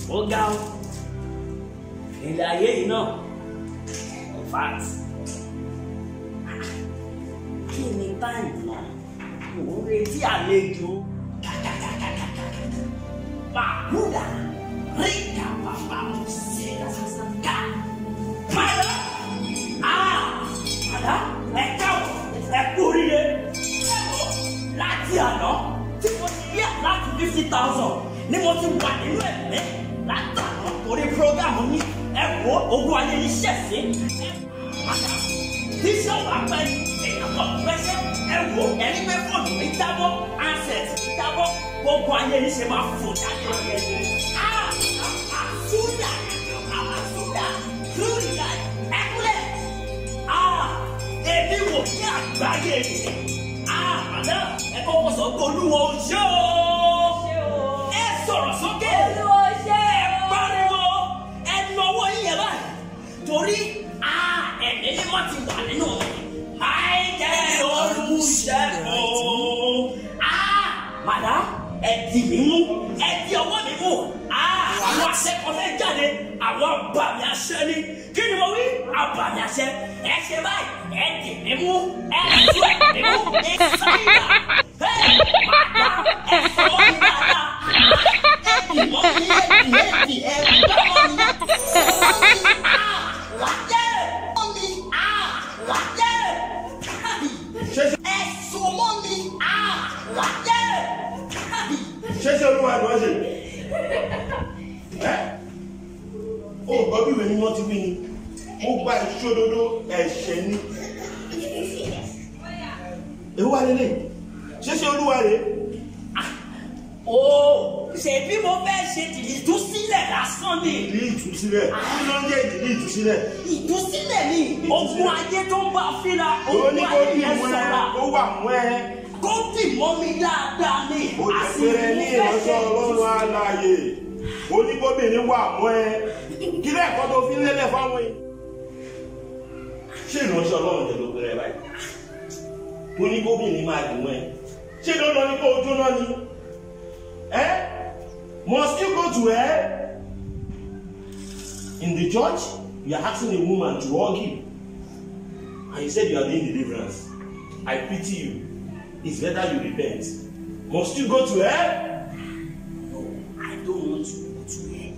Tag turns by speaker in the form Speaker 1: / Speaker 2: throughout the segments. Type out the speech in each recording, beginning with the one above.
Speaker 1: ó ga ọ ilé ayé yìí náà in fact kí ni báyìí náà mò ń retí àlejò bàbúdà ríkà bàbá mo ṣe ká padà ah padà ẹ káwọ ẹ kú oríire láti àná tí mo ti rí láti fifty thousand ni mo ti wà nínú ẹ̀mí látàná torí programu ní ẹ̀kọ́ ogun ayé yìí ṣẹ̀sí tíṣọ́ wà pẹ́ èèyàn kan pẹ́sẹ́ ẹ̀wọ̀ ẹni pé fóònù mi jábọ́ ansẹ̀t mi jábọ́ gbogbo ayé yìí ṣe máa fò jáde ọ̀yẹ́ àsúdà àsúdà lóríyá ẹ̀kúlẹ̀ èmi wò ní àgbáyé yìí àmàlà ẹ̀kọ́ kọ́ sọ pé olúwo ṣé o ẹ sọ̀rọ̀ sókè
Speaker 2: Olúwo ṣé o.
Speaker 1: ẹ pariwo ẹ nọwọ́ yín yẹn báyìí torí ẹ̀mí ni wọ́n ti wà nínú mi àìjẹ́ olùṣègùn màdá ẹ di mí mú ẹ di ọwọ́ mi mú àwọn akẹ́kọ̀ọ́ fẹ́ jáde àwọn abàmì àṣẹ ni kí ni mo wí abàmì àṣẹ ẹ ṣe báyìí ẹ di mí mú ẹ tú ẹ mí mú ẹ sáyà ẹ màdá ẹ sọ ọ́ mi dáadáa ẹ dì mọ́ mi ẹ dì ẹ dì ẹ gbá mọ́ mi wáyé mọ́mi wáyé ẹ̀sùn mọ́mi wáyé.
Speaker 3: ṣé ṣé olúwa ni wọ́n ṣe ẹ́ ó gbọ́ bí ìwé ni wọ́n ti wí ni ó gba ìṣòdodo ẹ̀ṣẹ̀ ni èwo wà lélẹ̀ ṣé ṣé olúwa rè
Speaker 1: ó ṣèbí mo fẹ́ ṣe ìtúsílẹ̀ lásán ni
Speaker 3: ìdí ìtúsílẹ̀ kí ló ń jẹ́ ìdí ìtúsílẹ̀
Speaker 1: ìtúsílẹ̀ ni ogun ayé tó ń bá fínra
Speaker 3: ó
Speaker 1: ogun
Speaker 3: ní kó
Speaker 1: ayé
Speaker 3: dì
Speaker 1: yẹn
Speaker 3: mọ́ ẹ
Speaker 1: sọ̀rọ̀
Speaker 3: ó wà mọ́ ẹ
Speaker 1: kó dì mọ́ mi dáadáa ni
Speaker 3: ó jẹ́ pé ẹ ní ìránṣẹ́ ọlọ́run alààyè ó ní kóbìnrin wà mọ́ ẹ kí lẹ́ẹ̀kọ́ tó fi lélẹ̀ fáwọn yìí ṣé ìránṣẹ́ ọlọ́run jẹ́ ló pẹ́rẹ́ báyìí tó ní kóbìnrin máa dùn ẹ ṣé dandan ni kó o jóná ni ẹ must you go to hell in the church you are asking a woman to hug you and you said you are doing deliverance I pity you it's better you repent must you go to hell
Speaker 1: No, I don't want to go to hell.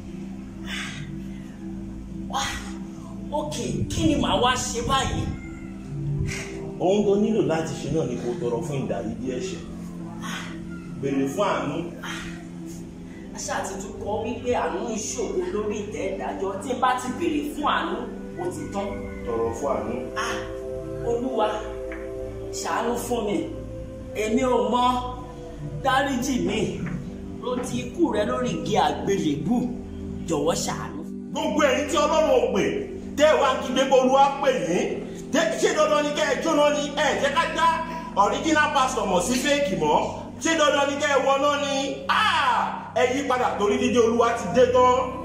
Speaker 1: Wá, ok, kí ni màá wá ṣe báyìí?
Speaker 3: ohun tó nílò láti ṣe náà ni kó tọrọ fún ìdáríjì ẹ̀ṣẹ̀ béèrè fún àánú
Speaker 1: Aṣá àti tún kọ́ wípé àánú ìṣòro lórí ìtẹ́ ìdájọ́ tí n bá ti béèrè fún àánú, ó ti tán.
Speaker 3: tọrọ fún àánú
Speaker 1: Ah, Olúwa, ṣàánú fún mi. Èmi ò mọ dáríjì mi. Ló ti ikú rẹ lórí igi àgbélébù. Jọ̀wọ́ ṣàánú.
Speaker 3: gbogbo ẹ̀yin tí ọlọ́run ò pè tẹ́ ẹ wá kí gbogbo olúwa pè yín tẹ́ ṣé dandan ni kẹ́ ẹ jóná ni ẹ jẹ́ ká dá original pastor mọ̀ sí fake mọ́ ṣé dandan ni kẹ́ ẹ wọná ni Ah! ẹ yí padà torí dídé olúwa ti dé tán